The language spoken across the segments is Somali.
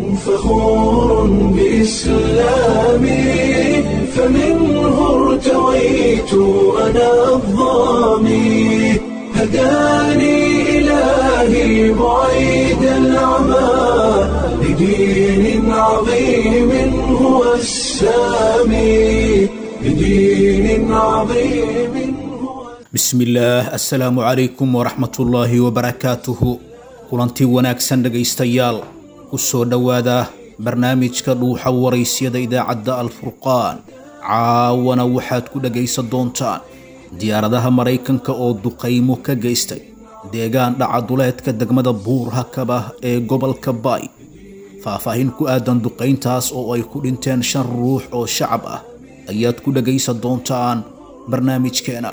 فخور بإسلامي فمنه ارتويت أنا الضامي هداني إلهي بعيد العمى لدين عظيم هو السامي لدين عظيم هو bismillaah assalaamu calaykum waraxmatullaahi wabarakaatuhu kulantii wanaagsan dhegaystayaal ku soo dhowaada barnaamijka dhuuxa waraysyada idaacadda alfurqaan caawana waxaad ku dhegaysan doontaan diyaaradaha maraykanka oo duqaymo ka geystay deegaan dhacaduleedka degmada buur hakaba ee gobolka baay faahfaahin ku aadan duqayntaas oo ay ku dhinteen shan ruux oo shacab ah ayaad ku dhegaysan doontaan barnaamijkeena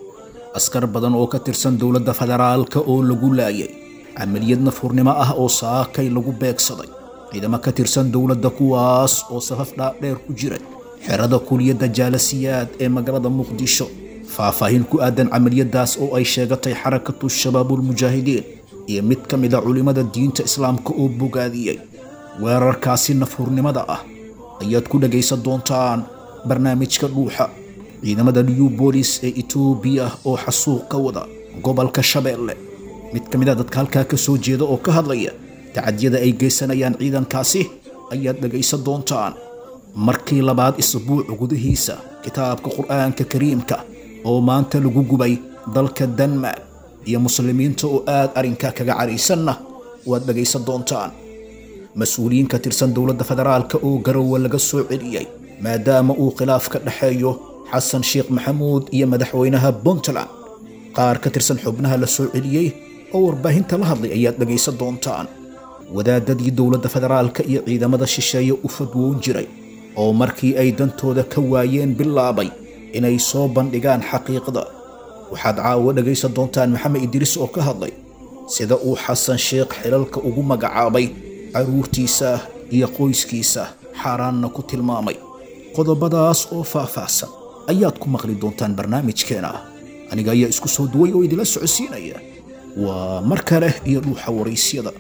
askar badan oo ka tirsan dowladda federaalka oo lagu laayay camaliyad nafurnimo ah oo saakay lagu beegsaday ciidamo ka tirsan dowladda kuwaas oo safaf dhaadheer ku jiray xerada kuliyadda jaalasiyaad ee magaalada muqdisho faahfaahin ku aadan camaliyadaas oo ay sheegatay xarakatu shabaabulmujaahidiin iyo mid ka mid a culimmada diinta islaamka oo bogaadiyey weerarkaasi nafhurnimada ah ayaad ku dhegaysan doontaan barnaamijka dhuuxa ciidamada new bolis ee etoobiya oo xasuuq ka wada gobolka shabeelle mid ka mid a dadka halkaa ka soo jeeda oo ka hadlaya tacadyada ay geysanayaan ciidankaasi ayaad dhegaysan doontaan markii labaad isbuuc gudihiisa kitaabka qur'aanka kariimka oo maanta lagu gubay dalka denmark iyo muslimiinta oo aad arrinkaa kaga caraysanna waad dhegaysan doontaan mas-uuliyiin ka tirsan dowladda federaalka oo garowe laga soo celiyey maadaama uu khilaaf ka dhexeeyo xasan sheekh maxamuud iyo madaxweynaha puntland qaar ka tirsan xubnaha la soo celiyey oo warbaahinta la hadlay ayaad dhegaysan doontaan wadaadadii dowladda federaalka iyo ciidamada shisheeye u fadwoon jiray oo markii ay dantooda ka waayeen bilaabay inay soo bandhigaan xaqiiqda waxaad caawa dhegaysan doontaan maxamed idriis oo ka hadlay sida uu xasan sheekh xilalka ugu magacaabay carruurtiisa iyo qoyskiisa xaaraanna ku tilmaamay qodobadaas oo faahfaahsan ayaad ku maqli doontaan barnaamijkeena aniga ayaa isku soo duway oo idinla socodsiinaya waa mar kale iyo dhuuxa waraysyada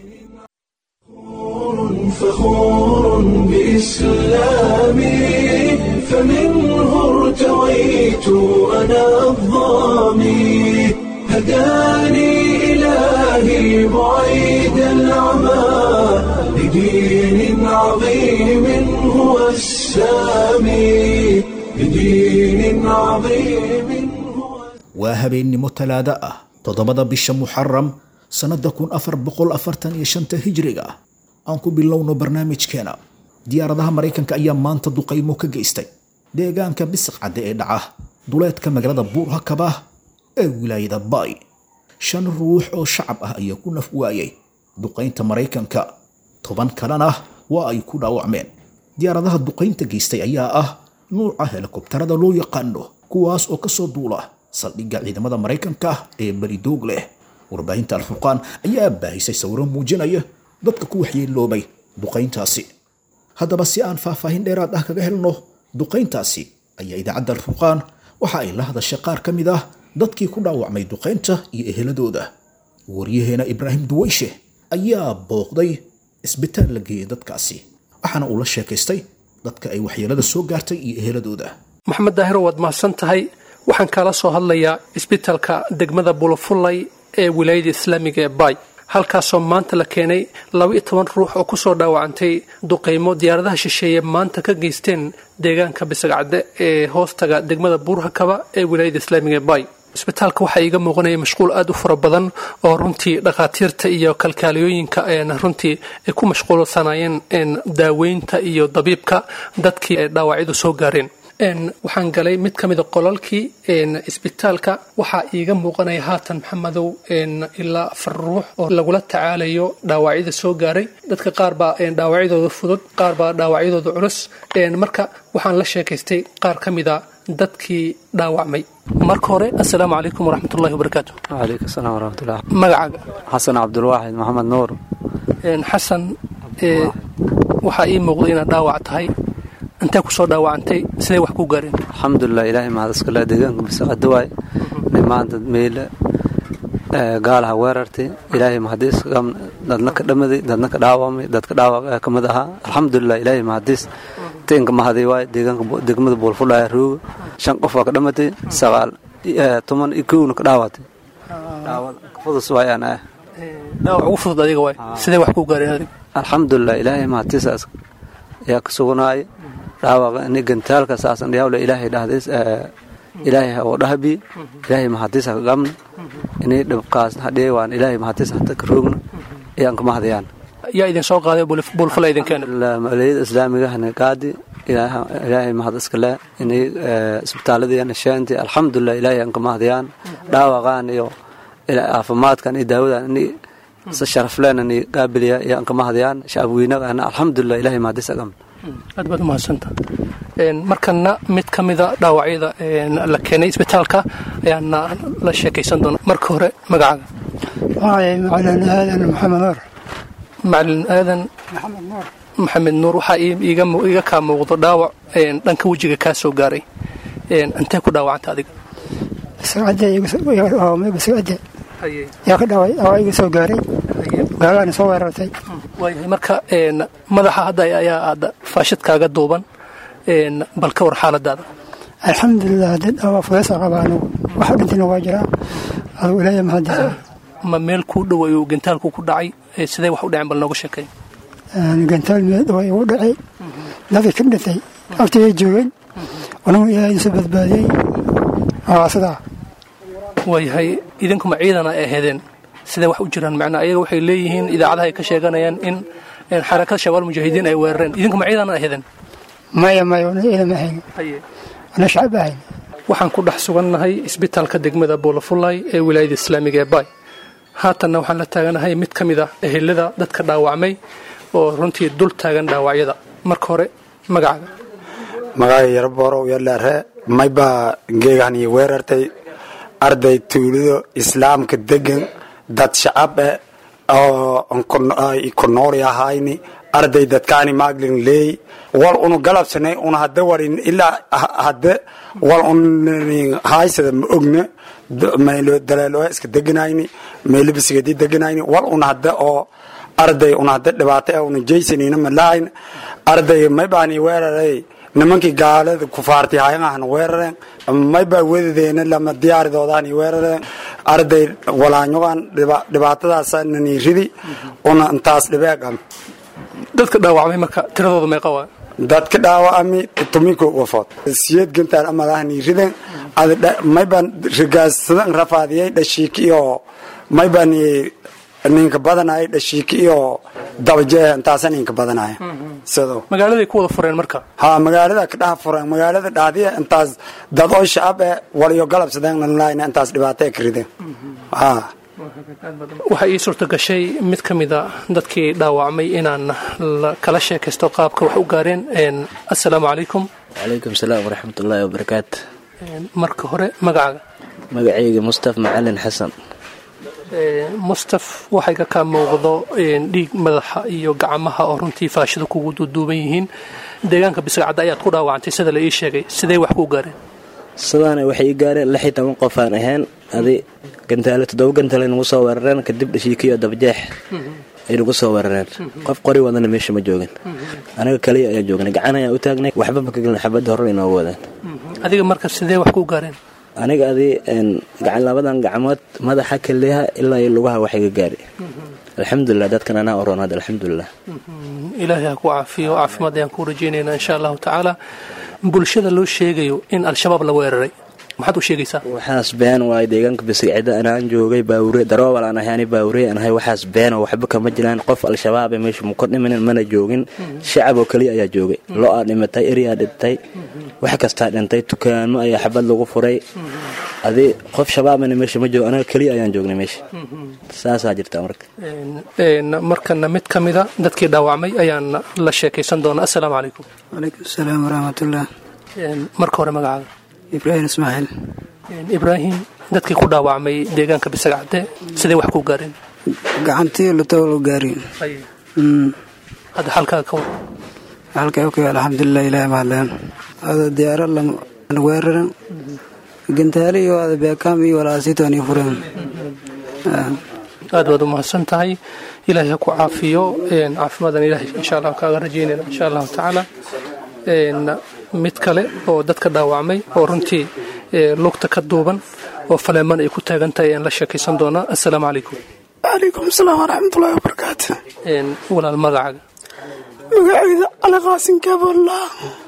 فخور بإسلامي فمنه ارتويت أنا الضامي هداني إلهي بعيد العمى لدين عظيم هو السامي لدين عظيم هو waa habeennimo talaado ah toddobada bisha muxaram sannadda kun afar boqol afartan iyo shanta hijriga ah aan ku bilowno barnaamijkeena diyaaradaha maraykanka ayaa maanta duqaymo ka geystay deegaanka bisiq cadde ee dhaca duleedka magaalada buur hakaba ee wilaayada baay shan ruux oo shacab ah ayaa ku naf waayay duqaynta maraykanka toban kalena waa ay ku dhaawacmeen diyaaradaha duqaynta geystay ayaa ah nuuca helikobtarada loo yaqaano kuwaas oo kasoo duula saldhigga ciidamada maraykanka ee beridoog leh warbaahinta alfurqaan ayaa baahisay sawiro muujinaya dadka ku waxyeeloobay duqayntaasi haddaba si aan faahfaahin dheeraad ah kaga helno duqayntaasi ayaa idaacadda alfurqaan waxa ay la hadashay qaar ka mid ah dadkii ku dhaawacmay duqaynta iyo eheladooda waryaheena ibraahim duwayshe ayaa booqday isbitaal la geeyey dadkaasi waxaana uu la sheekaystay dadka ay waxyeelada soo gaartay iyo eheladooda maxamed daahiro waad mahadsan tahay waxaan kaala soo hadlayaa isbitaalka degmada bulafullay ee wilaayada islaamiga ee baay halkaasoo maanta la keenay laba-iyo toban ruux oo kusoo dhaawacantay duqaymo diyaaradaha shisheeye maanta ka geysteen deegaanka bisagcadde ee hoostaga degmada buurhakaba ee wilaayada islaamiga ee baay isbitaalka waxaa iiga muuqanaya mashquul aada u fara badan oo runtii dhakhaatiirta iyo kalkaaliyooyinka runtii ay ku mashquulsanaayeen daaweynta iyo dabiibka dadkii ay dhaawacyadu soo gaareen waxaan galay mid ka mida qolalkii isbitaalka waxaa iiga muuqanaya haatan maxamedow ilaa afar ruux oo lagula tacaalayo dhaawacyada soo gaaray dadka qaar baa dhaawacyadooda fudud qaar baa dhaawacyadooda culus marka waxaan la sheekaystay qaar ka mida dadkii dhaawacmay marka hore assalaamu calaykum waraxmatullahi wabarakaatu وعليكم السلام ورحمة الله magacaaga حسن عبد الواحد محمد نور xasan waxaa ii muuqda inaad dhaawac tahay intee kusoo dhaawacantay siday wax ku gaareen الحمد لله إلهي ما هذا سكلا دقان بس قدواي نمان ميل gaalaha weerartay ilaahay mahadiis dadna ka dhamaday dadna ka dhaawamay dadka dhaawac ka mid ahaa alxamdulilah ilaahay mahadiis tinka mahaday waay deegaanka degmada buulfudhaya rooga shan qof waa ka dhamatay sagaal toban iyo kowna ka dhaawatay dhaawad fudus waayaan ah dhaawac ugu fudud adiga waay sidee wax ku gaareen adiga alxamdulilah ilaahay mahadiisaas ayaa ka suganaaya dhaawaqa ini gantaalka saasan dhiyawle ilaahay dhahdays ilaahay oo dhahabi ilaahay mahadiisa ka gamna inay dhibkaas hadhee waan ilaahay mahadiis hata ka roogna ayaan ka mahadayaan yaa idin soo qaaday buulfula idin keena maliyada islaamigahana qaadi ilaahay mahad iskale inay isbitaaladayana sheenti alxamdulilah ilaahay aan ka mahadayaan dhaawaqaan iyo caafimaadkan iyo daawadan inay si sharafleen inay qaabiliya ayaan ka mahadayaan shacabweynagana alxamdulilah ilaahay mahadiisa gamna aad baad umahadsanta markana mid ka mida dhaawacyada la keenay isbitaalka ayaana la sheekaysan doona marka hore magacaaga macalin aadan maxamed nuur macalin aadan maxamed nuur waxaa iga kaa muuqdo dhaawac dhanka wejiga kaa soo gaaray intee ku dhaawacanta adiga sacade yaa ka dhaaway dhaawac iga soo gaaray gaalaana soo weerartay waayahay marka madaxa hadda ayaa aada faashadkaaga duuban bal ka war xaaladaada alxamdulilah dad dhaawac fudeesa qaba anugu waxa dhintayna waa jiraa adugu ilaahay mahadiisa ma meel kuu dhow ayuu gantaalku ku dhacay sidee wax u dhaceen bal nooga sheekay gantaal meel dhow igu dhacay dadka ka dhintay agtayay joogeen anugu ilaahay isu badbaadiyey waa sidaa waayahay idinkuma ciidana ay aheedeen sidee wax u jiraan macnaa ayaga waxay leeyihiin idaacadaha ay ka sheeganayaan in xarakada shabaal mujaahidiin ay weerareen idinkuma ciidana aheedeen maya maya una ciidama ahayn ana shacab ahayn waxaan ku dhex sugannahay isbitaalka degmada boolafulay ee wilaayada islaamiga ee bay haatanna waxaan la taaganahay mid ka mid ah ehelada dadka dhaawacmay oo runtii dul taagan dhaawacyada marka hore magacaaga magacay yarborow yalaare maybaa geegahani weerartay arday tuulido islaamka degan dad shacab eh oo ku nooli ahayni arday dadkaani maaglin leey wal unu galabsanay una hadda warin ilaa hadde wal un haysada ma ogna maylo daleelo iska deganayni maylo bisigadi deganayni wal una hadda oo arday una hadda dhibaato eh una jaysanina malahayn arday maybaani weeraray nimankii gaalada kufaarti hayangahana weerareen maybaa wedadeena lama diyaaridoodaani weerareen arday walaanyogan dhibaatadaasnani ridi una intaas dhibeegam dadka dhaawacmay marka tiradooda meeqa waa dadka dhaawacami tuminko wafood siyad gantaan amalahani riden maybaan rigaassadan rafaadiyay dhashiiki iyo maybaan ninka badanaya dhashiiki iyo dabajeeh intaasa ninka badanaya sido magaaladay ku wada fureen marka ha magaalada ka dhaha fureen magaalada dhaadiya intaas dad oo shacab eh waliyo galabsadeen lalahayna intaas dhibaato ka rideen ha waxaa ii suurta gashay mid ka mida dadkii dhaawacmay inaan kala sheekaysto qaabka wax u gaareen assalaamu calaykum calaykum salaam waraxmatullaahi wabarakaatu marka hore magacaaga magacayga mustaf macalin xasan mustaf waxay ka kaa muuqdo dhiig madaxa iyo gacmaha oo runtii faashida kugu duuduuban yihiin deegaanka bisgacadda ayaad ku dhaawacantay sida la ii sheegay sidee wax ku gaareen sidaana waxay ii gaareen lix iyo toban qof aan ahayn adi gantaale toddoba gantaale nagu soo weerareen kadib dhashiikiyo dabajeex ay nagu soo weerareen qof qori wadana meesha ma joogin aniga kaliya ayaan joognay gacan ayaan u taagnay waxba ma ka gelin xabadda horre inoogu wadaan adiga marka sidee wax ku gaareen aniga adi gacan labadan gacmood madaxa kaliyaha ilaa iyo lugaha waxay ga gaari alxamdulilah dadkan anaa oronaad alxamdulilah ilaahay ha ku caafiyo caafimaad ayaan ku rajaynaynaa insha allahu tacaala bulshada loo sheegayo in al-shabaab la weeraray maxaad u sheegaysaa waxaas been waayo deegaanka bisigcida anaan joogay baawure daroobal aan ahay ani baawure aan ahay waxaas beeno waxba kama jiraan qof al-shabaab ee meesha muka dhimanin mana joogin shacab oo keliya ayaa joogay lo-aa dhimatay eryaa dhintay wax kastaa dhintay dukaamo ayaa xabad lagu furay adi qof shabaabana meesha ma joogo anaga keliya ayaan joognay meesha saasaa jirta marka markana mid ka mida dadkii dhaawacmay ayaan la sheekaysan doonaa assalaamu calaykum calaykum asalaam waraxmatullah marka hore magacaaga ibraahim ismaaciil ibraahim dadkii ku dhaawacmay deegaanka bisagacde sidee wax ku gaareen gacantii lutowlo gaari hadda xalkaaga ka war halkay okay alxamdulilah ilahi mahadleen ada diyaaro weeraran gantaali iyo ada beekaam iyo walaasitooni fureen aad baad u mahadsan tahay ilaahay ha ku caafiyo caafimadan ilaahay insha allah kaaga rajaynayna insha allahu tacaala mid kale oo dadka dhaawacmay oo runtii lugta ka duuban oo faleeman ay ku taagan tahay aan la sheekaysan doonaa assalaamu calaykum calaykum asalaam waraxmatullaahi wabarakaatu walaal magacaaga magacayda cali qaasin kaboollah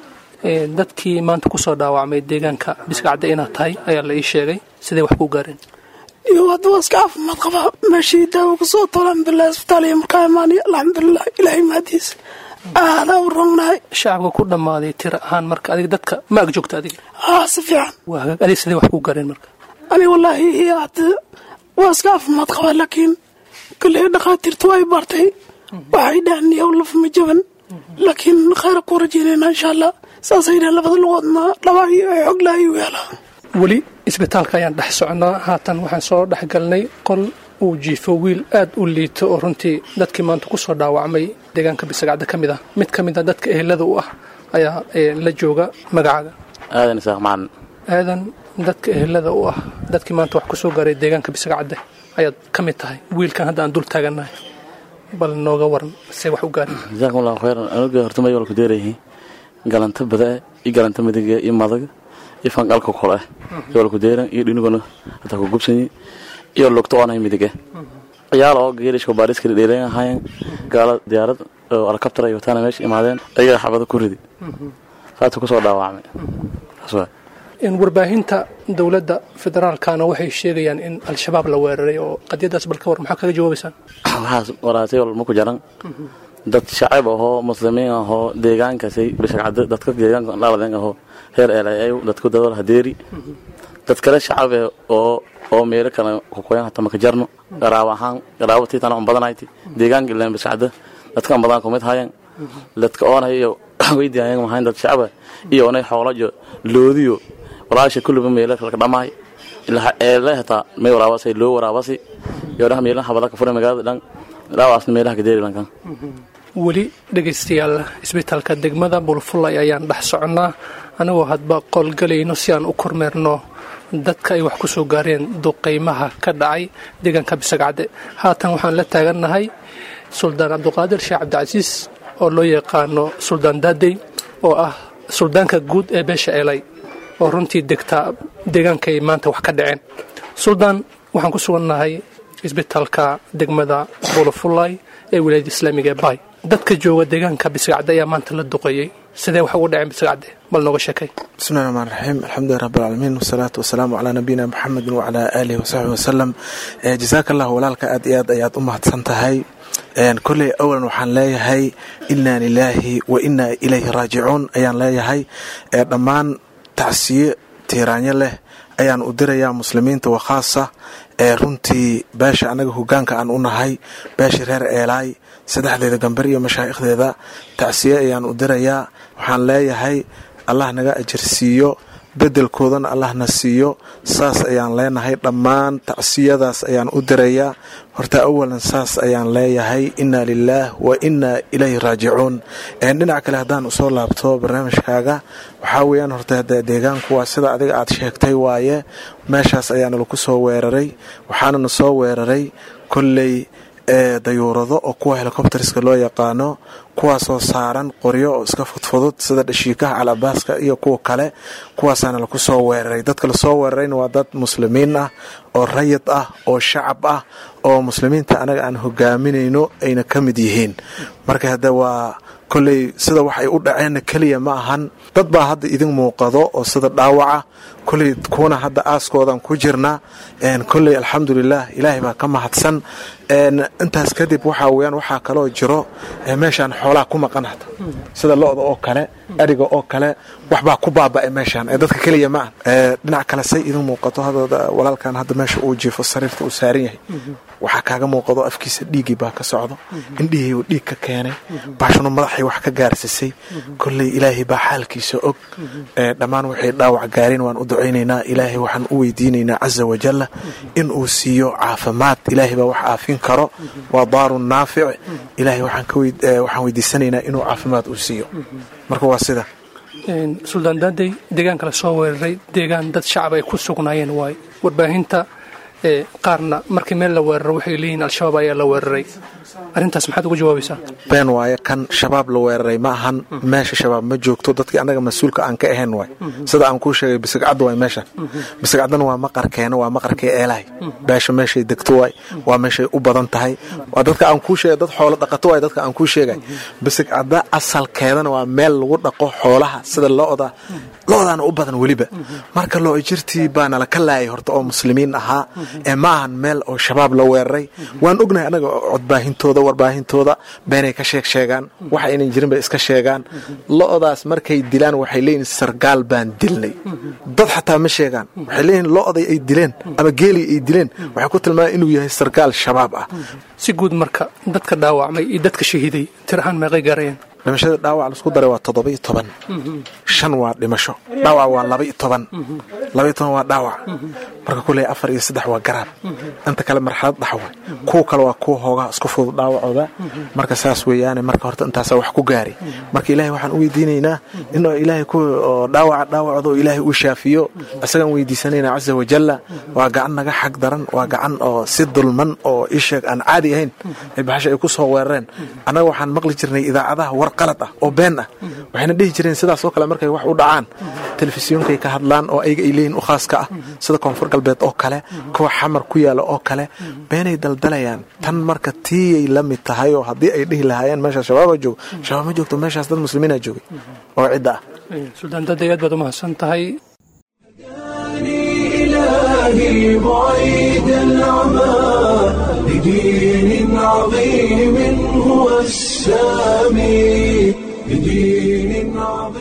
dadkii maanta kusoo dhaawacmay deegaanka biskacda inaad tahay ayaa la ii sheegay sidee wax ku gaareen iyo hadda waa iska caafimaad qabaa meeshii daawo kusoo tolo alxamdulilah isbitaal iyo markaa imaaniya alxamdulilah ilaahay mahadiisa aadaa u rognahay shacabka ku dhammaaday tira ahaan marka adiga dadka ma ag joogta adiga haa si fiican waa hagaag adiga sidee wax ku gaareen marka ani wallaahi hadda waa iska caafimaad qabaa laakiin kolley dhakhaatiirtu way bartay waxay dhahan yow lafma jaban laakiin khayra ku rajaynayna insha allah saasay dhahan labada lugoodna dhabaaiyo ay xog lahay u yaalaa weli isbitaalka ayaan dhex socnaa haatan waxaan soo dhex galnay qol uu jiifo wiil aad u liito oo runtii dadkii maanta kusoo dhaawacmay deegaanka bisagacda ka mid ah mid ka mid a dadka ehelada u ah ayaa la jooga magacaaga aadan isaaq macalin aadan dadka ehelada u ah dadkii maanta wax kusoo gaaray deegaanka bisagacde ayaad ka mid tahay wiilkan hadda aan dul taagannahay bal nooga waran see wax u gaareen jazaakum allahu khayran anuga horta may walku deerayihiin galanta badae iyo galanta midiga iyo madaga iyo fanqalka kole iyo walku deeran iyo dhiniguna hataa ku gubsanyi iyo lugta oonay midige ciyaal oo geerishka baariskali dheeran ahaayeen gaalo diyaarad oo alkabtar ay wataana meesha imaadeen ayagaa xabado ku ridi saasuu kusoo dhaawacmay saas waay warbaahinta dowladda federaalkana waxay sheegayaan in al-shabaab la weeraray oo qadiyadaas bal ka war maxaa kaga jawaabaysaan waxaas waraatay walma ku jaran dad shacab ahoo muslimiin ahoo deegaankaasay bishagcada dadka deegaanka dhaladen ahoo heer eelayayu dadku dadal hadeeri dad kale shacabe oo oo meelo kale kukoyan hata maka jarno garaab ahaan garaabo tiitana un badanayti deegaanka ilaan bishagcada dadka un badan kumid hayan dadka oonay iyo weydiayan mahayn dad shacaba iyo onay xoolajo loodiyo walaasha kulliba meelo kale ka dhamaay ilaa eele hataa may waraabasay loo waraabasi iyo dhaha meelaha habada ka furay magaalada dhan dhaawaasna meelaha ka deeri lankan weli dhegaystayaal isbitaalka degmada bulfulay ayaan dhex soconnaa anigoo hadba qolgalayno si aan u kormeerno dadka ay wax ku soo gaareen duqaymaha ka dhacay deegaanka bisagcadde haatan waxaan la taagannahay suldaan cabduqaadir sheekh cabdicasiis oo loo yaqaano suldaan daadey oo ah suldaanka guud ee beesha eelay oo runtii degtaa deegaankay maanta wax ka dhaceen suldaan waxaan ku sugannahay isbitaalka degmada bulufulay ee wilaayada islaamiga ee bay dadka jooga deegaanka bisagacde ayaa maanta la duqeeyey sidee wax ugu dhaceen bisagacde bal nooga sheekay bismillahi raxmaan raxiim alxamdulilah rabbilcaalamiin wasalaatu wasalaamu calaa nabiyina maxamedin wacalaa aalihi wasaxbi wasalam jasaaka allah walaalka aad iyo aad ayaad u mahadsan tahay kolley awalan waxaan leeyahay inaa lilaahi wa inaa ilayhi raajicuun ayaan leeyahay dhammaan tacsiye tiiraanyo leh ayaan u dirayaa muslimiinta wa khaasa ee runtii beesha annaga hogaanka aan u nahay beesha reer eelaay saddexdeeda gambar iyo mashaa'ikhdeeda tacsiye ayaan u dirayaa waxaan leeyahay allah naga ajarsiiyo beddelkoodana allahna siiyo saas ayaan leenahay dhammaan tacsiyadaas ayaan u dirayaa horta awalan saas ayaan leeyahay inaa lilaah wa inaa ilayhi raajicuun dhinac kale haddaan usoo laabto barnaamijkaaga waxaa weeyaan horta deegaanku waa sida adiga aad sheegtay waaye meeshaas ayaana laku soo weeraray waxaanana soo weeraray kolley dayuurado oo kuwa helikobteriska loo yaqaano kuwaasoo saaran qoryo oo iska fudfudud sida dhashiikaha calabaaska iyo kuwa kale kuwaasaana laku soo weeraray dadka lasoo weerarayna waa dad muslimiin ah oo rayid ah oo shacab ah oo muslimiinta anaga aan hogaaminayno ayna ka mid yihiin marka hadde waa kolley sida wax ay u dhaceenna keliya ma ahan dad baa hadda idin muuqado oo sida dhaawaca kolley kuwana hadda aaskoodan ku jirna kolley alxamdulilah ilaahay baa ka mahadsan intaas kadib waxaa weyaan waxaa kaloo jiro meeshaan xoolaha ku maqan hata sida lo-da oo kale ariga oo kale waxbaa ku baaba'ay meeshaan dadka keliya ma ah dhinac kale say idin muuqato walaalkan hadda meesha uu jiifo sariirta uu saaran yahay waxaa kaaga muuqado afkiisa dhiiggii baa ka socdo indhihii uu dhiig ka keenay baashuna madaxay wax ka gaarsisay kolley ilaahay baa xaalkiisa og dhammaan waxay dhaawac gaareen waan u ducaynaynaa ilaahay waxaan u weydiinaynaa caza wajalla in uu siiyo caafimaad ilaahay baa wax aafin karo waa daarun naafic ilaahay waxaan weydiisanaynaa inuu caafimaad uu siiyo marka waa sida suldaan daadey deegaanka la soo weeraray deegaan dad shacab ay ku sugnaayeen waay warbaahinta qaarna markii meel la weeraro waxay leeyihiin al-shabaab ayaa la weeraray arrintaas maxaad uga jawaabaysaa been waaye kan shabaab la weeraray ma ahan meesha shabaab ma joogto dadkii annaga mas-uulka aan ka ahayn waay sida aan kuu sheegay bisigcadda waay meeshan bisigcaddana waa maqarkeena waa maqarkii eelahay beesha meeshay degto waay waa meeshay u badan tahay waa dadka aan kuu sheegay dad xoolo dhaqato waay dadka aan kuu sheegay bisigcadda asalkeedana waa meel lagu dhaqo xoolaha sida lo-da lo-daana u badan weliba marka loo jirtii baana la ka laayay horta oo muslimiin ahaa ee ma ahan meel oo shabaab la weeraray waan ognahay annaga codbaahintooda warbaahintooda beenay ka sheeg sheegaan waxa aynan jirin bay iska sheegaan lo-daas markay dilaan waxay leeyihin sargaal baan dilnay dad xataa ma sheegaan waxay leeyihin lo-day ay dileen ama geelii ay dileen waxay ku tilmaamaan inuu yahay sargaal shabaab ah si guud marka dadka dhaawacmay iyo dadka shahiiday tir ahaan meeqay gaarayeen dhimashada dhaawac laisku daray waa toddoba-iyo toban shan waa dhimasho dhaawac waa laba-iyo toban laba-iyo toban waa dhaawac marka kuley afar iyo saddex waa garaab inta kale marxalad dhaxwa kuwa kale waa kuwa hoogaa isku fudud dhaawacooda marka saas weeyaane marka horta intaasaa wax ku gaari marka ilaahay waxaan u weydiinaynaa in ilaahay ku dhaawaca dhaawacooda oo ilaahay uu shaafiyo isagaan weydiisanayna casa wajalla waa gacan naga xag daran waa gacan oo si dulman oo isheeg aan caadi ahayn ay baxasha ay ku soo weerareen annaga waxaan maqli jirnay idaacadaha war qalad ah oo been ah waxayna dhihi jireen sidaas oo kale markay wax u dhacaan telefisyonkay ka hadlaan oo ayaga ay leeyihin u khaaska ah sida koonfur galbeed oo kale kuwa xamar ku yaala oo kale beenay daldalayaan tan marka tiiyay la mid tahay oo haddii ay dhihi lahaayeen meeshaas shabaaba joogo shabaab ma joogto meeshaas dad muslimiina joogay oo cidda ah suldaan dada aad baad u mahadsan tahay إلهي بعيد العمى لدين عظيم هو السامي لدين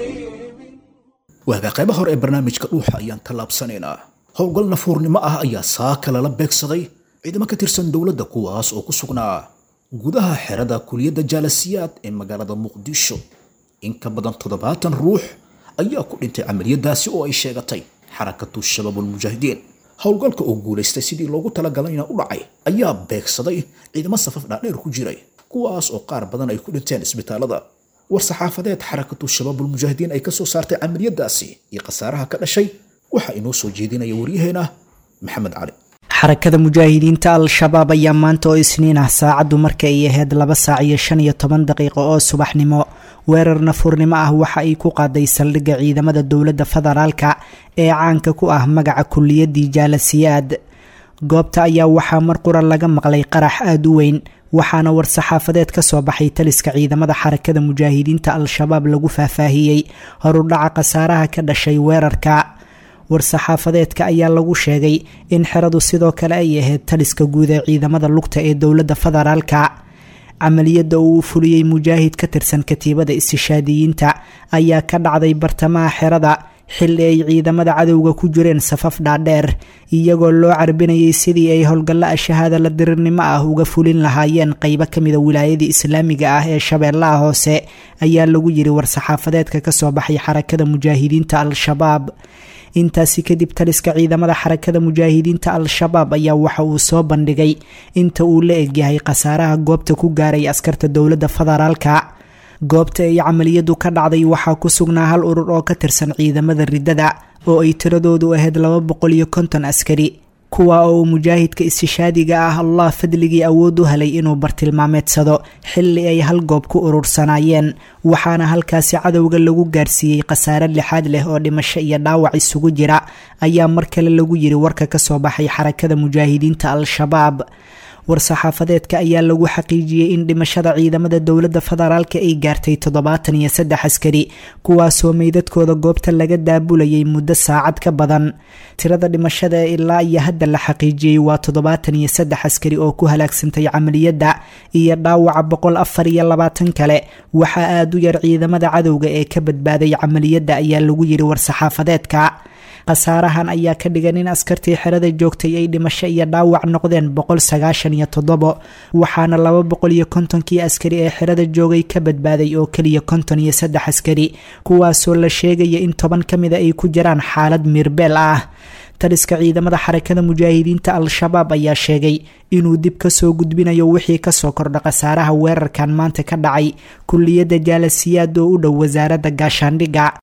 عظيم waagaa qayba hore ee barnaamijka dhuuxa ayaan tallaabsanaynaa howlgal nafuurnimo ah ayaa saaka lala beegsaday ciidamo ka tirsan dowladda kuwaas oo ku sugnaa gudaha xerada kuliyadda jaalasiyaad ee magaalada muqdisho in ka badan toddobaatan ruux ayaa ku dhintay camaliyadaasi oo ay sheegatay xarakatu shabaabulmujaahidiin howlgalka oo guulaystay sidii loogu talagalayna u dhacay ayaa beegsaday ciidamo safaf dhaadheer ku jiray kuwaas oo qaar badan ay ku dhinteen isbitaalada war-saxaafadeed xarakatu shabaabulmujaahidiin ay ka soo saartay camaliyadaasi iyo khasaaraha ka dhashay waxaa inoo soo jeedinaya waryaheena maxamed cali xarakada mujaahidiinta al-shabaab ayaa maanta oo isniin ah saacaddu marka ay ahayd laba saac iyo shan iyo toban daqiiqo oo subaxnimo weerar nafuurnimo ah waxa ay ku qaaday saldhigga ciidamada dowladda federaalka ee caanka ku ah magaca kuliyadii jaalasiyaad goobta ayaa waxaa mar qura laga maqlay qarax aada u weyn waxaana war-saxaafadeed ka soo baxay taliska ciidamada xarakada mujaahidiinta al-shabaab lagu faahfaahiyey horudhaca khasaaraha ka dhashay weerarka war-saxaafadeedka ayaa lagu sheegay in xeradu sidoo kale ay ahayd taliska guud ee ciidamada lugta ee dowladda federaalka camaliyadda uu u fuliyey mujaahid ka tirsan katiibada istishaadiyiinta ayaa ka dhacday bartamaha xerada xilli ay ciidamada cadowga ku jireen safaf dhaadheer iyagoo loo carbinayay sidii ay howlgallo ashahaada la dirirnimo ah uga fulin lahaayeen qeybo kamida wilaayadii islaamiga ah ee shabeellaha hoose ayaa lagu yiri war-saxaafadeedka kasoo baxay xarakada mujaahidiinta al-shabaab intaasi kadib taliska ciidamada xarakada mujaahidiinta al-shabaab ayaa waxa uu soo bandhigay inta uu la egyahay khasaaraha goobta ku gaaray askarta dowladda federaalka goobta ay camaliyadu ka dhacday waxaa ku sugnaa hal urur oo ka tirsan ciidamada riddada oo ay tiradoodu ahayd laba boqol iyo konton askari kuwa oo uu mujaahidka istishaadiga ah allah fadligii awood u helay inuu bartilmaameedsado xilli ay hal goob ku urursanaayeen waxaana halkaasi cadowga lagu gaarsiiyey khasaare lixaad leh oo dhimasho iyo dhaawac isugu jira ayaa mar kale lagu yiri warka kasoo baxay xarakada mujaahidiinta al-shabaab war-saxaafadeedka ayaa lagu xaqiijiyey in dhimashada ciidamada dowladda federaalka ay gaartay toddobaatan iyo saddex askari kuwaasoo meydadkooda goobta laga daabulayay muddo saacad ka badan tirada dhimashada ee ilaa iyo hadda la xaqiijiyey waa toddobaatan iyo saddex askari oo ku halaagsantay camaliyadda iyo dhaawaca boqol afar iyo labaatan kale waxaa aada u yar ciidamada cadowga ee ka badbaaday camaliyadda ayaa lagu yiri war-saxaafadeedka khasaarahan ayaa ka dhigan in askartii xerada joogtay ay dhimasho iyo dhaawac noqdeen boqol sagaashan iyo toddobo waxaana laba boqol iyo kontonkii askari ee xerada joogay ka badbaaday oo keliya konton iyo saddex askari kuwaasoo la sheegaya in toban ka mida ay ku jiraan xaalad miirbeel ah taliska ciidamada xarakada mujaahidiinta al-shabaab ayaa sheegay inuu dib kasoo gudbinayo wixii kasoo kordha khasaaraha weerarkan maanta ka dhacay kuliyadda jaalasiyaad oo u dhow wasaaradda gaashaandhigga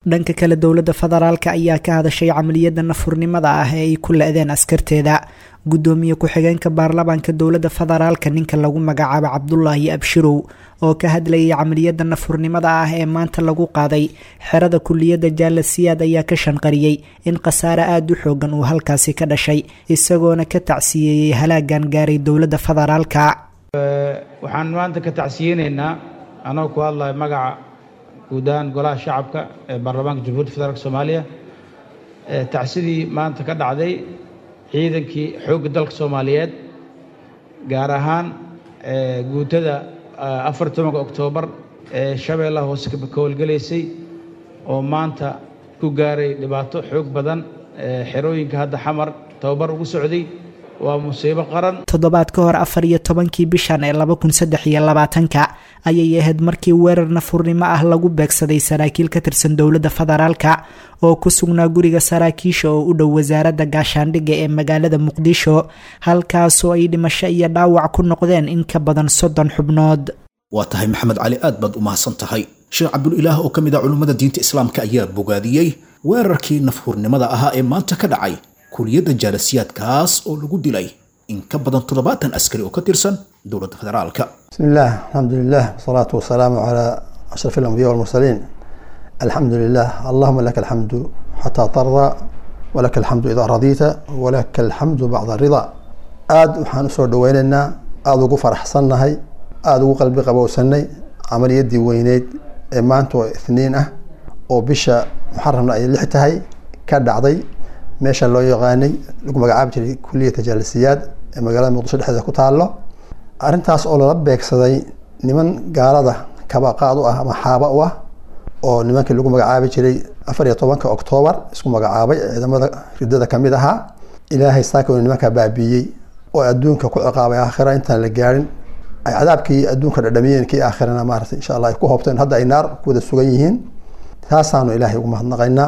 dhanka kale dowladda federaalka ayaa ka hadashay camaliyada nafurnimada ah ee ay ku la-deen askarteeda gudoomiye ku-xigeenka baarlamaanka dowladda federaalka ninka lagu magacaabo cabdulaahi abshirow oo ka hadlayay camaliyada nafurnimada ah ee maanta lagu qaaday xerada kuliyadda jaala siyaad ayaa ka shanqariyey in khasaare aada u xoogan uu halkaasi ka dhashay isagoona ka tacsiyeeyey halaagan gaaray dowladda federaalka waxaan maanta ka tacsiyeyneynaa anagoo ku hadlayo magaca guud ahaan golaha shacabka ee baarlamaanka jamhuuriyadda federaalk soomaaliya tacsidii maanta ka dhacday ciidankii xoogga dalka soomaaliyeed gaar ahaan guutada afar tobanka oktoobar ee shabeellaha hoose ka howlgelaysay oo maanta ku gaaray dhibaato xoog badan xerooyinka hadda xamar tababar ugu socday waa musiibo qaran toddobaad ka hor afar iyo tobankii bishan ee laba kun saddex iyo labaatanka ayay ahayd markii weerar nafurnimo ah lagu beegsaday saraakiil ka tirsan dowladda federaalka oo ku sugnaa guriga saraakiisha oo u dhow wasaaradda gaashaandhigga ee magaalada muqdisho halkaasoo ay dhimasho iyo dhaawac ku noqdeen in ka badan soddon xubnood waa tahay maxamed cali aad baad u mahadsan tahay sheekh cabdulilaah oo ka mid ah culummada diinta islaamka ayaa bogaadiyey weerarkii nafhurnimada ahaa ee maanta ka dhacay kuliyadda jaalasiyaadkaas oo lagu dilay in ka badan toddobaatan askari oo ka tirsan dowladda federaalka بسم الله الحمد لله والصلاة والسلام على أشرف الأنبياء والمرسلين الحمد لله اللهم لك الحمد حتى ترضى ولك الحمد إذا رضيت ولك الحمد بعد الرضا aad waxaan usoo dhaweynaynaa aada ugu faraxsannahay aada ugu qalbi qabowsanay camaliyadii weyneyd ee maanta oo ithniin ah oo bisha muxaramna ay lix tahay ka dhacday meesha loo yaqaanay lagu magacaabi jiray kuliyata jaalisiyaad ee magaalada muqdisho dhexdeeda ku taalo arrintaas oo lala beegsaday niman gaalada kabaqaad u ah ama xaaba u ah oo nimankii lagu magacaabi jiray afar iyo tobanka oktoobar isku magacaabay ciidamada ridada kamid ahaa ilaahay saaka nimankaa baabiiyey oo adduunka ku ciqaabay aakhira intaan la gaarin ay cadaabkii adduunka dhadhamiyeen kii aakhirana maarata insha allah ay ku hoobteen hadda ay naar ku wada sugan yihiin taasaanu ilaahay ugu mahadnaqaynaa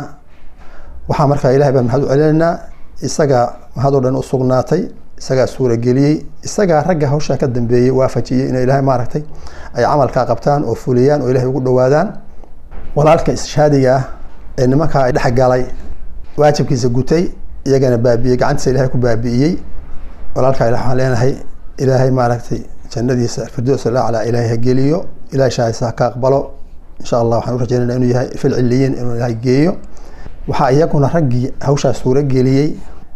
waxaa markaa ilahay baan mahad u celinaynaa isagaa mahadoo dhan u sugnaatay isagaa suurageliyey isagaa ragga hawshaa ka dambeeyey waafajiyey in ilaahay maaragtay ay camalkaa qabtaan oo fuliyaan oo ilahay ugu dhowaadaan walaalka ishaadiga ah ee nimankaa dhexgalay waajibkiisa gutay iyagana baabiiyey gacantiisa ilahay ku baabi'iyey walaalkaa ila waxaan leenahay ilaahay maaragtay jannadiisa firdows alaclaa ilaahay ha geliyo ilahay shaahisa ha ka aqbalo insha allah waxaan u rajeynayna inuu yahay fil ciliyiin inuu ilaahay geeyo waxaa iyaguna raggii hawshaa suurageliyey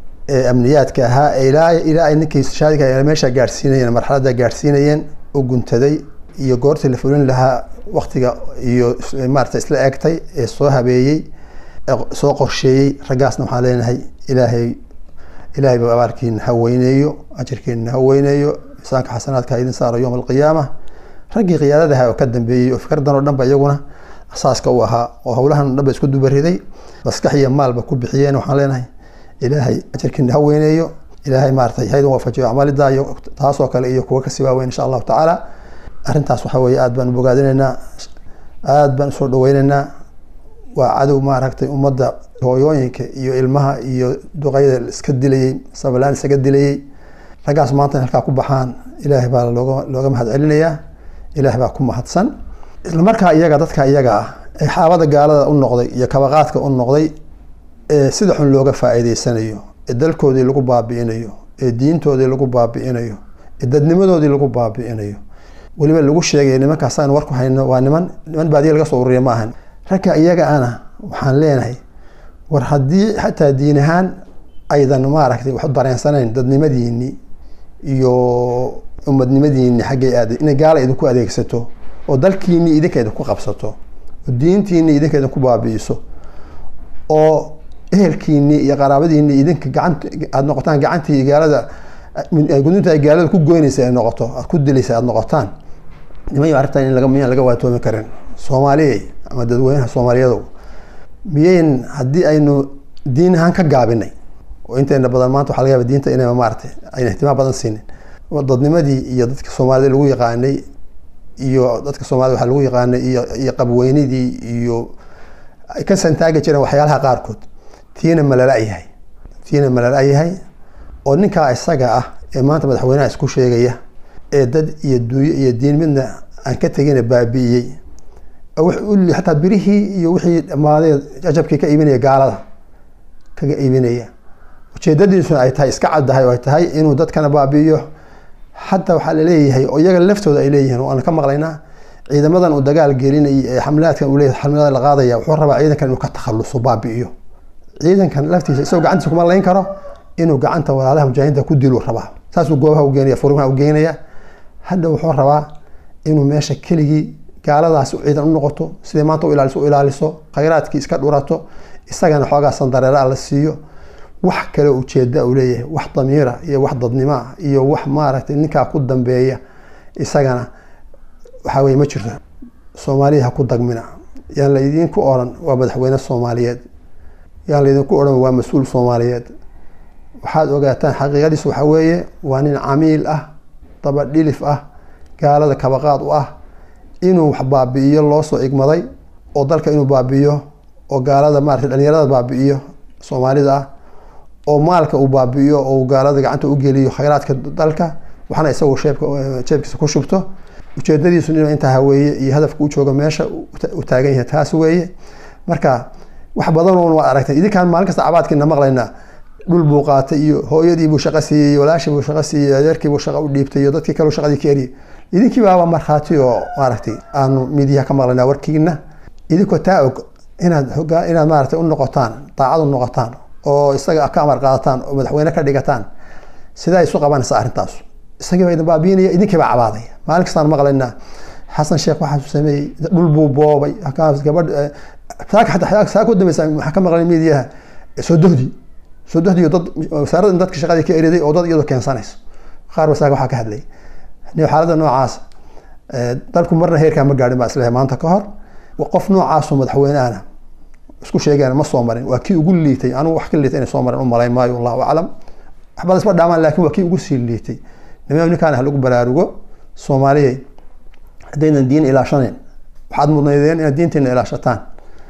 ee amniyaadka ahaa ee ilaa ilaa ay ninkii shaadiga meesha gaadhsiinayeen marxaladda gaadhsiinayeen u guntaday iyo goortii la fulin lahaa waktiga iyo maarata isla eegtay ee soo habeeyey ee soo qorsheeyey raggaasna waxaan leenahay ilaahay ilaahay ba abaarkiina ha weyneeyo ajirkiina ha weyneeyo miisaanka xasanaadka ha idin saaro yowma alqiyaama raggii qiyaadadaha oo ka dambeeyey oo fikradan oo dhan ba iyaguna asaaska u ahaa oo howlahan o dhan ba isku dubariday maskax iyo maalba ku bixiyeen waxaan leenahay ilaahay ajarkiina ha weyneeyo ilaahay maaratay haydin waafajiyo acmaalida iyo taasoo kale iyo kuwa kasii waaweyn insha allahu tacaala arrintaas waxa weeye aad baan u bogaadinaynaa aad baan usoo dhaweynaynaa waa cadow maaragtay ummadda hooyooyinka iyo ilmaha iyo duqayda iska dilayey sabalaan isaga dilayey raggaas maanta in halkaa ku baxaan ilaahay baa looga looga mahad celinayaa ilaahay baa ku mahadsan isla markaa iyaga dadka iyaga ah ee xaabada gaalada u noqday iyo kabaqaadka u noqday ee sida xun looga faa'iideysanayo ee dalkoodii lagu baabi'inayo ee diintoodii lagu baabi'inayo ee dadnimadoodii lagu baabi'inayo weliba lagu sheegay nimankaas aan warku hayno waa niman niman baadiya laga soo ururiya ma ahan ragga iyaga ana waxaan leenahay war haddii xataa diin ahaan aydan maaragtay wax u dareensanayn dadnimadiinii iyo ummadnimadiinii xaggay aaday inay gaala idinku adeegsato oo dalkiinii idinka idinku qabsato oo diintiinii idinka idinku baabi'iso oo ehelkiinii iyo qaraabadiinii idinka gacant aada noqotaan gacantii gaalada gudinta ay gaalada ku goynaysa ay noqoto aad ku dilaysa aada noqotaan niman arrintan in laga miyaan laga waatoomi karin soomaaliyey ama dadweynaha soomaaliyadow miyayn haddii aynu diin ahaan ka gaabinay oo inteena badan maanta waxa laga yaaba diinta inay maaragtay ayna ihtimaam badan siinin dadnimadii iyo dadka soomaalida lagu yaqaanay iyo dadka soomaalida waxa lagu yaqaanay iyo iyo qabweynidii iyo ay ka santaagi jireen waxyaalaha qaarkood tiina malala yahay tiina malala yahay oo ninkaa isaga ah ee maanta madaxweynaha isku sheegaya ee dad iyo duuyo iyo diin midna aan ka tegina baabi'iyey wixii xataa birihii iyo wixii dhammaaday jajabkii ka iibinaya gaalada kaga iibinaya ujeedadiisuna ay tahay iska caddahay oo ay tahay inuu dadkana baabi'iyo xataa waxaa laleeyahay oo iyaga laftooda ay leeyihiin waan ka maqlaynaa ciidamadan uu dagaal gelinayay ee xamlaadkan uu leeyahay xamlada la qaadaya wuxuu rabaa ciidankan inuu ka takhaluso baabi'iyo ciidankan laftiisa isagoo gacantiisa kuma layn karo inuu gacanta walaalaha mujaahidiinta ku dilu rabaa saasuu goobaha u geenaya furimaha u geenaya hadda wuxuu rabaa inuu meesha keligii gaaladaas ciidan u noqoto siday maanta u ilaaliso u ilaaliso khayraadkii iska dhurato isagana xoogaa sandareera la siiyo wax kale ujeeda uu leeyahay wax damiira iyo wax dadnimoa iyo wax maaragtay ninkaa ku dambeeya isagana waxaa weye ma jirto soomaaliya ha ku dagmina yaan laydinku oran waa madaxweyne soomaaliyeed yaan laydinku odhan waa mas-uul soomaaliyeed waxaad ogaataan xaqiiqadiis waxaa weeye waa nin camiil ah dabadhilif ah gaalada kabaqaad u ah inuu wax baabi'iyo loo soo igmaday oo dalka inuu baabi'iyo oo gaalada maarata dhalinyarada baabi'iyo soomaalida ah oo maalka uu baabi'iyo oo gaalada gacanta u geliyo khayraadka dalka waxna isagu sheebka jeebkiisa ku shubto ujeedadiisu inuu intaa haweeye iyo hadafka u joogo meesha u taagan yahay taas weeye marka wax badan oon waa aragtay idinkaan maalin kasta cabaadkiina maqlaynaa dhul buu qaatay iyo hooyadiibuu shaqo siiyey walaashiibuu shaqo siiyey adeerkiibuu shaqo u dhiibtay iyo dadkii kaleu shaqadii ka eriyay idinkii baaba markhaati oo maaragtay aanu midiyaha ka maqlaynaa warkiina idinkoo taa og inaad hogaa inaad maaragtay u noqotaan daacad u noqotaan oo isaga ka amar qaadataan oo madaxweyne ka dhigataan sidaa isu qabanaysa arrintaas isagiiba idin baabiinaya idinkiibaa cabaadaya maalin kastaan maqlaynaa xasan sheekh waxaasuu sameeyey dhul buu boobay gabadh saaka xataa saa ku dambeysa waxaan ka maqlay midiyaha sodohdii sodohdii dad wasaaradda in dadka shaqadii ka eriday oo dad iyadoo keensanayso qaar wasaaka waxaa ka hadlay xaaladda noocaas dalku marna heerkaa ma gaadhin baa isleeyahay maanta ka hor qof noocaasoo madaxweyne ahna isku sheegeen ma soo marin waa kii ugu liitay anigu wax ka liitay inay soo marin u malayn maayo allahu aclam waxbada isma dhaamaan laakiin waa kii ugu sii liitay niman ninkaan ha lagu baraarugo soomaaliyay haddaynan diin ilaashanayn waxaad mudnaydeen inaad diintiina ilaashataan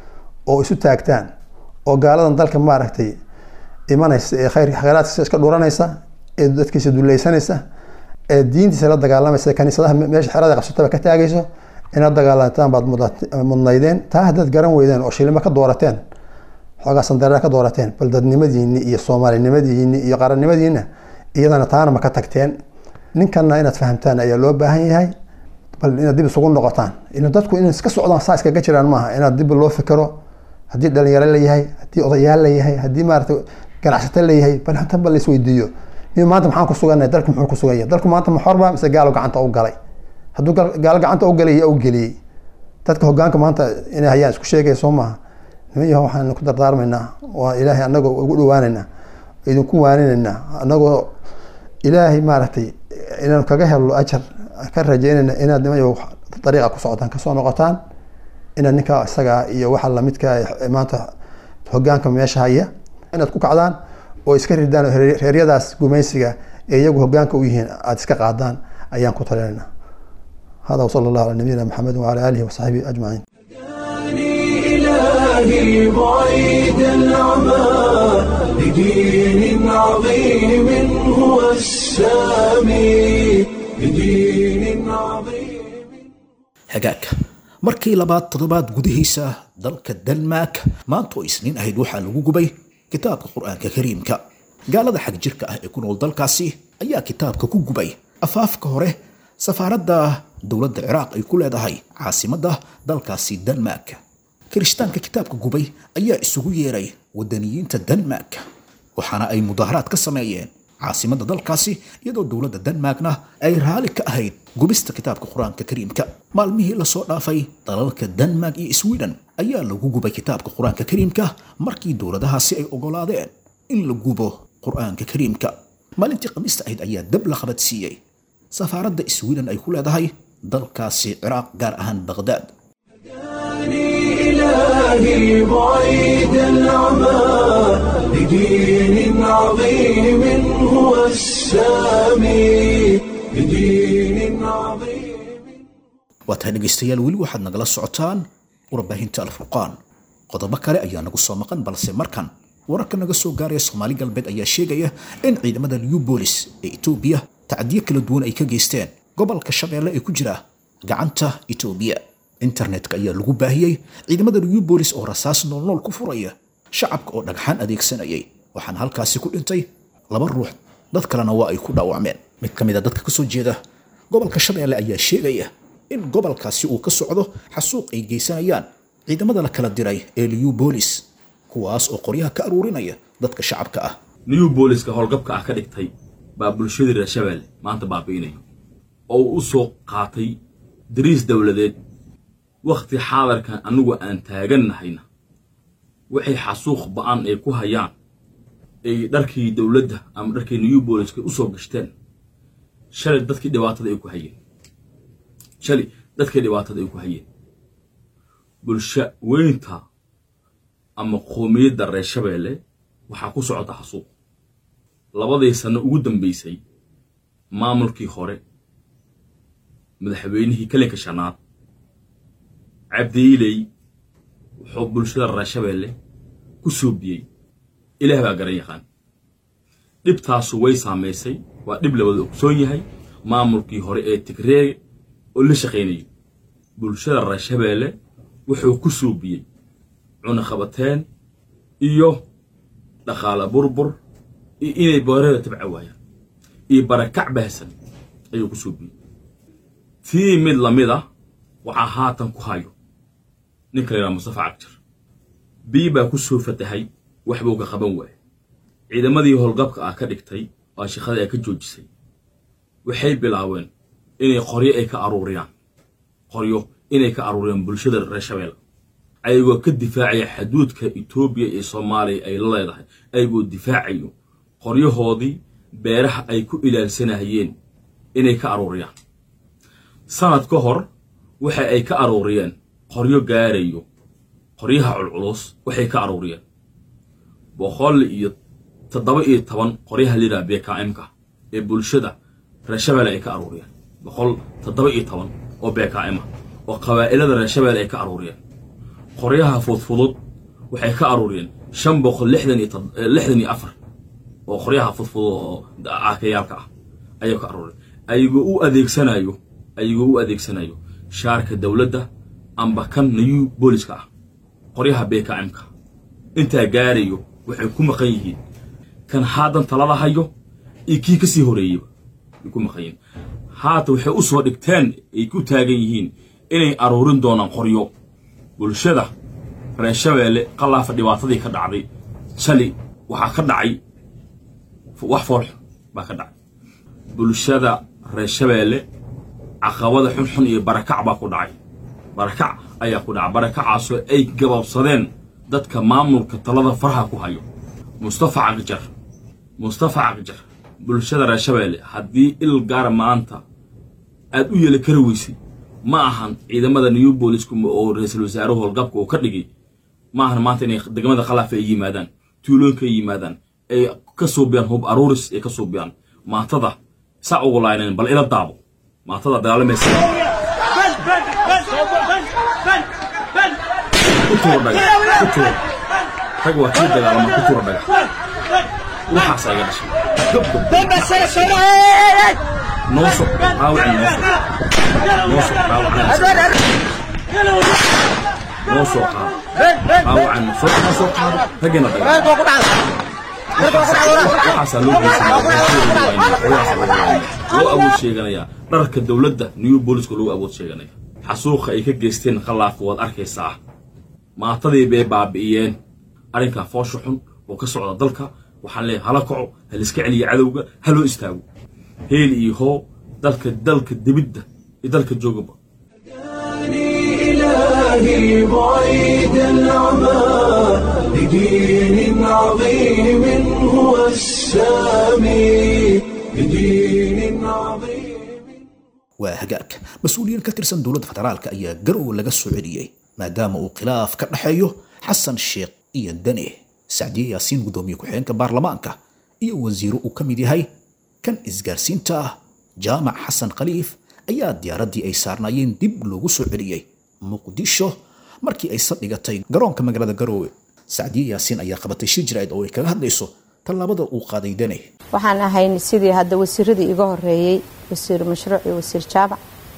oo isu taagtaan oo gaaladan dalka maaragtay imanaysa ee khayr khayraadkiisa iska dhuranaysa ee dadkiisa dulleysanaysa ee diintiisa la dagaalamaysa kaniisadaha meesha xerada qabsataba ka taagayso inaad dagaalantaan baad mudnaydeen taa haddaad garan weydeen oo shilimo ka doorateen xoogaa sandareera ka doorateen bal dadnimadiini iyo soomaalinimadiini iyo qarannimadiina iyadana taana ma ka tagteen ninkanna inaad fahamtaan ayaa loo baahan yahay bal inaad dib isugu noqotaan ila dadku in iska socdaan saa iskaga jiraan maaha inaad dib loo fikiro haddii dhalinyaro leeyahay haddii odayaal leeyahay haddii maarata ganacsato leeyahay bal hata bal laisweydiiyo nin maanta maxaan ku suganay dalku muxuu ku sugan yahay dalku maanta ma xorba mise gaalo gacanta u galay hadduu gaalo gacanta u galay yaa u geliyey dadka hogaanka maanta inay hayaan isku sheegaya soo maaha niman yaho waxaan ku dardaarmaynaa waa ilaahay anagoo ugu dhawaanaynaa idinku waaninaynaa anagoo ilaahay maaragtay inaanu kaga helno ajar ka rajeynayna inaad niman yaho dariiqa ku socotaan kasoo noqotaan inaad ninkaa isagaa iyo waxa lamidka maanta hogaanka meesha haya inaad ku kacdaan oo iska ridaan oo reeryadaas gumaysiga ee iyagu hogaanka u yihiin aada iska qaadaan ayaan ku talinayna hada wsala allahu ala nabiyina maxamedi wala alihi wasaxbihi ajmaciin إلهي بعيد العمى لدين عظيم هو السامي لدين عظيم hagaagka markii labaad toddobaad gudihiisa dalka denmark maanta oo isniin ahayd waxaa lagu gubay kitaabka qur-aanka kariimka gaalada xag jirka ah ee ku nool dalkaasi ayaa kitaabka ku gubay afaafka hore safaaradda dowladda ciraaq ay ku leedahay caasimadda dalkaasi denmark kirishtaanka kitaabka gubay ayaa isugu yeeray wadaniyiinta denmark waxaana ay mudaaharaad ka sameeyeen caasimadda dalkaasi iyadoo dowladda denmarkna ay raali ka ahayd gubista kitaabka qur-aanka kariimka maalmihii lasoo dhaafay dalalka denmark iyo sweden ayaa lagu gubay kitaabka qur-aanka kariimka markii dowladahaasi ay ogolaadeen in la gubo qur-aanka kariimka maalintii khamiista ahayd ayaa dab la qabadsiiyey safaaradda sweden ay ku leedahay dalkaasi ciraaq gaar ahaan baqhdaad إلهي بعيد العمى لدين عظيم هو السامي لدين عظيم waa tahay dhegaystayaal weli waxaad nagala socotaan warbaahinta alfurqaan qodobo kale ayaa nagu soo maqan balse markan wararka naga soo gaaraya soomaali galbeed ayaa sheegaya in ciidamada new bolis ee etoobiya tacdiyo kala duwan ay ka geysteen gobolka shabeelle ee ku jira gacanta etoobiya internetka ayaa lagu baahiyey ciidamada new bolis oo rasaas noolnool ku furaya shacabka oo dhagxaan adeegsanayay waxaana halkaasi ku dhintay laba ruux dad kalena waa ay ku dhaawacmeen mid ka mid a dadka kasoo jeeda gobolka shabeelle ayaa sheegaya in gobolkaasi uu ka socdo xasuuq ay geysanayaan ciidamada la kala diray ee new bolis kuwaas oo qoryaha ka aruurinaya dadka shacabka ah new booliska howlgabka ah ka dhigtay baa bulshadii reer shabeelle maanta baabi'inayo oo uu u soo qaatay dariis dowladeed wakhti xaadarkan annugu aan taagannahayna waxay xasuuq ba'an ay ku hayaan ay dharkii dowladda ama dharkii new booliska u soo gashteen shalay dadkii dhibaatada ay ku hayeen shalay dadkii dhibaatada ay ku hayeen bulsho weynta ama qoomiyadda reer shabeelle waxaa ku socota xasuuq labadii sanno ugu dambaysay maamulkii hore madaxweynihii kalinka shanaad cabdiiley wuxuu bulshada reer shabeelle ku soobiyey ilaah baa garan yaqaan dhibtaasu way saamaysay waa dhib la wada ogsoon yahay maamulkii hore ee tigreege oo la shaqaynayay bulshada reer shabeelle wuxuu ku soobiyey cunaqabateen iyo dhaqaale burbur iyo inay boorada tabca waayaan iyo barakac baahsan ayuu ku soobiyey tii mid lamid ah waxaa haatan ku hayo ninka la yidhaha mustafa cabjir bii baa ku soo fatahay wax buu ka qaban waayay ciidamadii howlgabka ah ka dhigtay oo shaqada ay ka joojisay waxay bilaabeen inay qoryo ay ka aruuriyaan qoryo inay ka aruuriyaan bulshada reer shabeelle ayagoo ka difaacaya xaduudka etoobiya iyo soomaaliya ay la leedahay ayagoo difaacayo qoryahoodii beeraha ay ku ilaalsanayeen inay ka aruuriyaan sanad ka hor waxa ay ka aruuriyeen qoryo gaarayo qoryaha culculus waxay ka aruuriyeen boqol iyo toddoba iyo toban qoryaha layidhaha bkmka ee bulshada reer shabeelle ay ka aruuriyeen boqol toddoba iyo toban oo bkm ah oo qabaa'ilada reer shabeelle ay ka aruuriyeen qoryaha fudfudud waxay ka aruuriyeen shan boqol lixdan iyo lixdan iyo afar oo qoryaha fudfudud oo aakayaalka ah ayay ka aruuriyeen ayagoo u adeegsanayo ayagoo u adeegsanayo shaarka dowladda amba kan new booliska ah qoryaha bkmka intaa gaarayo waxay ku maqan yihiin kan haadan talada hayo iyo kii ka sii horeeyeyba ay ku maqan yihiin haata waxay u soo dhigteen ay ku taagan yihiin inay aruurin doonaan qoryo bulshada reer shabeelle qalaafa dhibaatadii ka dhacday shali waxaa ka dhacay wax foolxun baa ka dhacay bulshada reer shabeelle caqabada xunxun iyo barakac baa ku dhacay barakac ayaa ku dhacay barakacaasoo ay gababsadeen dadka maamulka talada faraha ku hayo mustafa caqjar mustafa caqjar bulshada reer shabeelle haddii il gaara maanta aad u yeeli kari weysay ma ahan ciidamada new booliska oo ra-iisul wasaaruhu howlgabka uu ka dhigay ma ahan maanta inay degmada khalaaf ay yimaadaan tuulooyinka ay yimaadaan ay ka suubiyaan hub aruuris ay ka suubiyaan maatada saa ugu laaynayn bal ila daabo maatada dagaalamaysa ku tuuro dhagax ku tuuro rag waa kii dagaalama ku tuuro dhagax waxaas iga dhashay nooso dhaawicin nooso nooso dhaawicin noo soo qaado dhaawacan soo noo soo qaado raggina dagaal waxaasaa loo geysanaya loo awood sheeganaya dharka dowladda new booliska loo awood sheeganaya xasuuqa ay ka geysteen khalaafka waad arkaysaa maatadii bay baabi'iyeen arrinkaa foosha xun oo ka socda dalka waxaan leeyahay hala kaco haliska celiya cadowga ha loo istaago heel iyo hoo dalka dalka dibidda iyo dalka joogaba إلهي بعيد العمى لدين عظيم هو السامي لدين عظيم waa hagaag mas-uuliyiin ka tirsan dowladda federaalka ayaa garow laga soo celiyey maadaama uu khilaaf ka dhexeeyo xasan sheekh iyo dane sacdiye yaasiin guddoomiye ku-xigeenka baarlamaanka iyo wasiiro uu ka mid yahay kan isgaarsiinta ah jaamac xasan khaliif ayaa diyaaraddii ay saarnaayeen dib loogu soo celiyey muqdisho markii ay saldhigatay garoonka magaalada garoowe sacdiye yaasiin ayaa qabatay shir jiraa'id oo ay kaga hadlayso tallaabada uu qaaday dane waxaan ahayn sidii hadda wasiiradii iga horeeyey wasiir mashruuc iyo wasiir jaabac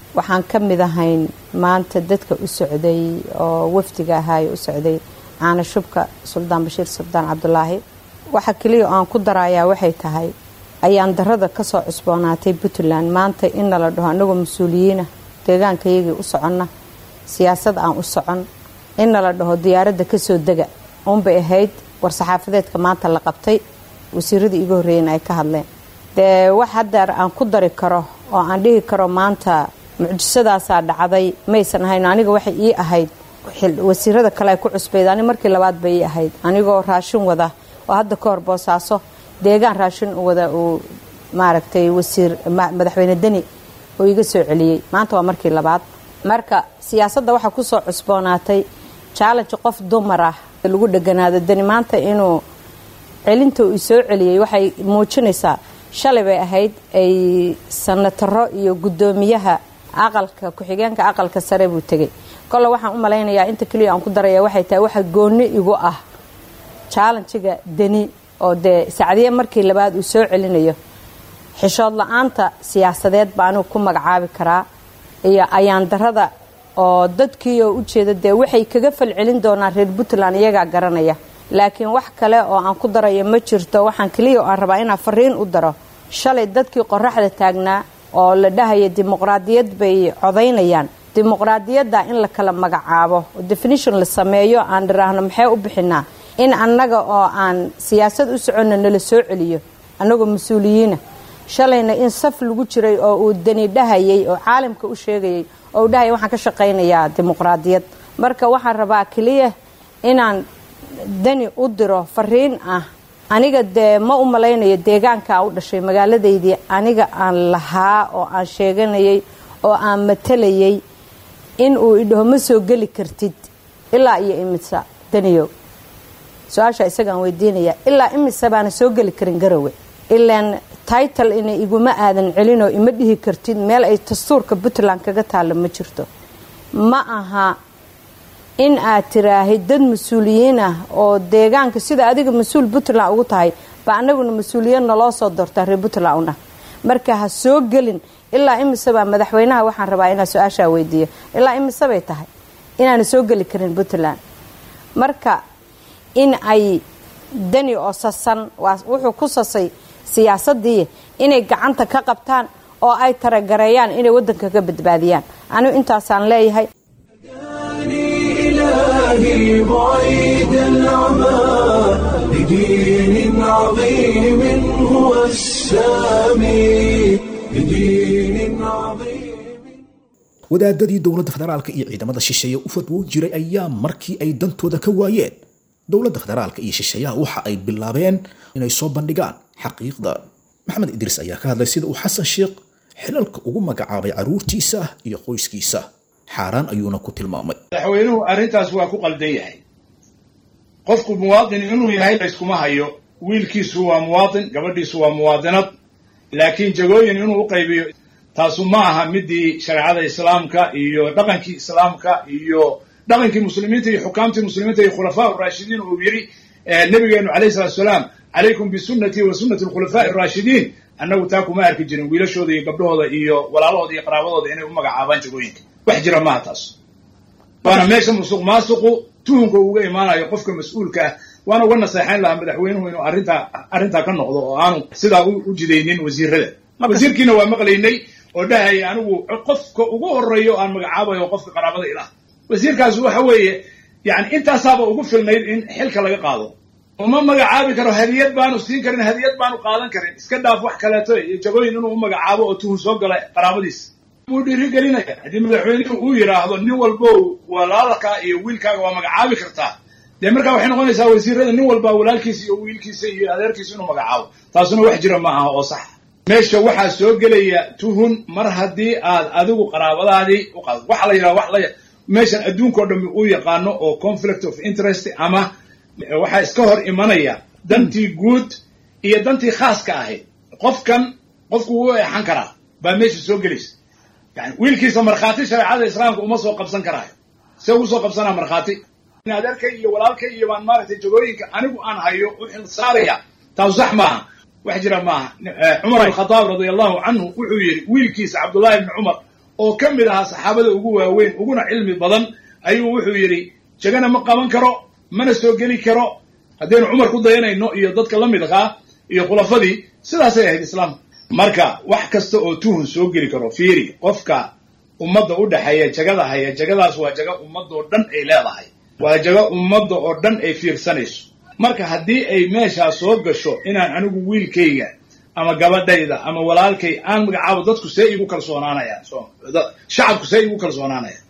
waxaan ka mid ahayn maanta dadka u socday oo wafdiga ahaayo u socday caana shubka suldaan bashiir suldaan cabdulaahi waxa keliya oo aan ku darayaa waxay tahay ayaan darada kasoo cusboonaatay puntland maanta in nala dhaho anagoo mas-uuliyiina deegaankayagii u soconna siyaasad aan u socon in nala dhaho diyaaradda kasoo dega uunbay ahayd war-saxaafadeedka maanta la qabtay wasiiradii iga horreeyeen ay ka hadleen dee wax haddeer aan ku dari karo oo aan dhihi karo maanta mucjisadaasaa dhacday maysan ahayn aniga waxay ii ahayd wasiirada kale ay ku cusbayd ani markii labaad bay ii ahayd anigoo raashin wada oo hadda ka hor boosaaso deegaan raashin wada uu maaragtay wasiir madaxweyne deni oo iga soo celiyey maanta waa markii labaad marka siyaasadda waxaa kusoo cusboonaatay challenge qof dumar ah lagu dheganaado deni maanta inuu celinta uu soo celiyey waxay muujinaysaa shalay bay ahayd ay sanataro iyo guddoomiyaha aqalka ku-xigeenka aqalka sare buu tegay kole waxaan u malaynayaa inta keliya aan ku daraya waxay tahay waxa goonni igu ah challenjiga deni oo dee sacdiye markii labaad uu soo celinayo xishood la-aanta siyaasadeed baa anigu ku magacaabi karaa iyo ayaan darada oo dadkii oo ujeeda dee waxay kaga falcelin doonaan reer puntland iyagaa garanaya laakiin wax kale oo aan ku darayo ma jirto waxaan keliya oo aan rabaa inaan fariin u daro shalay dadkii qoraxda taagnaa oo la dhahaya dimuqraadiyad bay codaynayaan dimuqraadiyadda in la kala magacaabo oo definition la sameeyo aan dhiraahno maxay u bixinaa in annaga oo aan siyaasad u soconna nala soo celiyo annagoo mas-uuliyiina shalayna in saf lagu jiray oo uu dani dhahayay oo caalamka u sheegayay oo uu dhahaya waxaan ka shaqaynayaa dimuqraadiyad marka waxaan rabaa keliya inaan dani u diro fariin ah aniga dee ma u malaynayo deegaankaa u dhashay magaaladaydii aniga aan lahaa oo aan sheeganayay oo aan matalayay in uu idhaho ma soo geli kartid ilaa iyo imisa daniyow su-aasha isagaan weydiinaya ilaa imise baana soo geli karin garowe ilaan title ina iguma aadan celinoo ima dhihi kartid meel ay dastuurka puntland kaga taalla ma jirto ma aha in aad tiraahid dad mas-uuliyiin ah oo deegaanka sida adiga mas-uul puntland ugu tahay ba anaguna mas-uuliyad naloo soo doortaa reer puntland una marka ha soo gelin ilaa imisebaa madaxweynaha waxaan rabaa inaa su-aashaa weydiiyo ilaa imisebay tahay inaana soo geli karin puntland marka in ay dani oo sasan wuxuu ku sasay siyaasadii inay gacanta ka qabtaan oo ay taragareeyaan inay wadanka ka badbaadiyaan anigu intaasaan leeyahay إلهي بعيد العمى لدين عظيم هو السامي لدين عظيم wadaadadii dowladda federaalka iyo ciidamada shisheeye u fadwoon jiray ayaa markii ay dantooda ka waayeen dowladda federaalka iyo shisheeyaha waxa ay bilaabeen inay soo bandhigaan xaqiiqda maxamed idriis ayaa ka hadlay sida uu xasan sheekh xilalka ugu magacaabay caruurtiisa iyo qoyskiisa xaaraan ayuuna ku tilmaamay madaxweynuhu arrintaas waa ku qaldan yahay qofku muwaadin inuu yahay layskuma hayo wiilkiisu waa muwaadin gabadhiisu waa muwaadinad laakiin jagooyin inuu u qaybiyo taasu ma aha midii shareecada islaamka iyo dhaqankii islaamka iyo dhaqankii muslimiinta iyo xukaamtii muslimiinta iyo khulafaa raashidiin uu yidhi nabigeenu calayhi salatu salaam calaykum bisunnatii wa sunnati alkhulafaa'i araashidiin annagu taa kuma arki jirin wiilashooda iyo gabdhahooda iyo walaalahooda iyo qaraabadooda inay u magacaabaan jagooyinka wax jira maaha taas waana meesha musuq maasuqu tuhunka uga imaanayo qofka mas-uulka ah waana uga naseexayn lahaa madaxweynuhu inuu arrintaa arrintaa ka noqdo oo aanu sidaa u jidaynin wasiirada wasiirkiina waa maqlaynay oo dhahaya anigu qofka ugu horeeyo aan magacaabayo qofka qaraabada ilah wasiirkaas waxa weeye yani intaasaaba ugu filnayd in xilka laga qaado uma magacaabi karo hadiyad baanu siin karin hadiyad baanu qaadan karin iska dhaaf wax kaleeto iyo jagooyin inuu u magacaabo oo tuhun soo gala qaraabadiisa wuu dhiirigelinaya haddii madaxweynuhu uu yidhaahdo nin walbo walaalkaa iyo wiilkaaga waa magacaabi kartaa dee markaa waxay noqonaysaa wasiirada nin walba walaalkiisa iyo wiilkiisa iyo adeerkiisa inuu magacaabo taasuna wax jira ma aha oo sax meesha waxaa soo gelaya tuhun mar haddii aad adigu qaraabadaadii u qaado waxaa la yidhaha wax la meeshan adduunka o dhan uu yaqaano oo conflict of interest ama waxaa iska hor imanaya dantii guud iyo dantii khaaska ahayd qofkan qofku wuu eexan karaa baa meesha soo gelaysa yani wiilkiisa markhaati shareecada islaamka uma soo qabsan karaayo se ugu soo qabsanaa markhaati adeerkay iyo walaalkay iyo baan maaragtay jagooyinka anigu aan hayo u xil saaraya taasu sax maaha wax jira maaha cumar alkhadaab radia allahu canhu wuxuu yidhi wiilkiisa cabdullahi ibni cumar oo ka mid ahaa saxaabada ugu waaweyn uguna cilmi badan ayuu wuxuu yidhi jagana ma qaban karo mana soo geli karo haddaynu cumar ku dayanayno iyo dadka la midkaa iyo khulafadii sidaasay ahayd islaamka marka wax kasta oo tuhun soo geli karo fiiri qofka ummadda u dhexeeya jagada haya jagadaas waa jaga ummadoo dhan ay leedahay waa jaga ummadda oo dhan ay fiirsanayso marka haddii ay meeshaa soo gasho inaan anigu wiilkayga ama gabadhayda ama walaalkay aan magacaabo dadku see igu kalsoonaanayaan shacabku see igu kalsoonaanayaan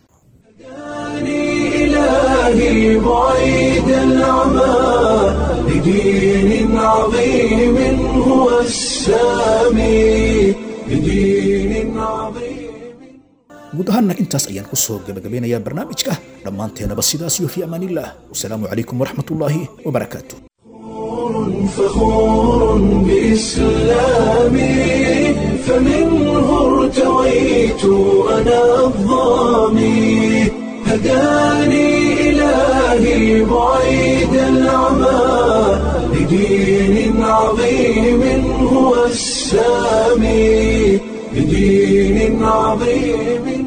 إلهي بعيد العمى لدين عظيم هو السامي لدين عظيم guud ahaanna intaas ayaan ku soo gabagabeynayaa barnaamijka dhammaanteenaba sidaas iyo fi amaanillaah wasalaamu calaykum waraxmatullaahi wabarakaatu فخور بإسلامي فمنه ارتويت أنا الظامي هداني إلهي بعيد العمى لدين عظيم هو السامي لدين عظيم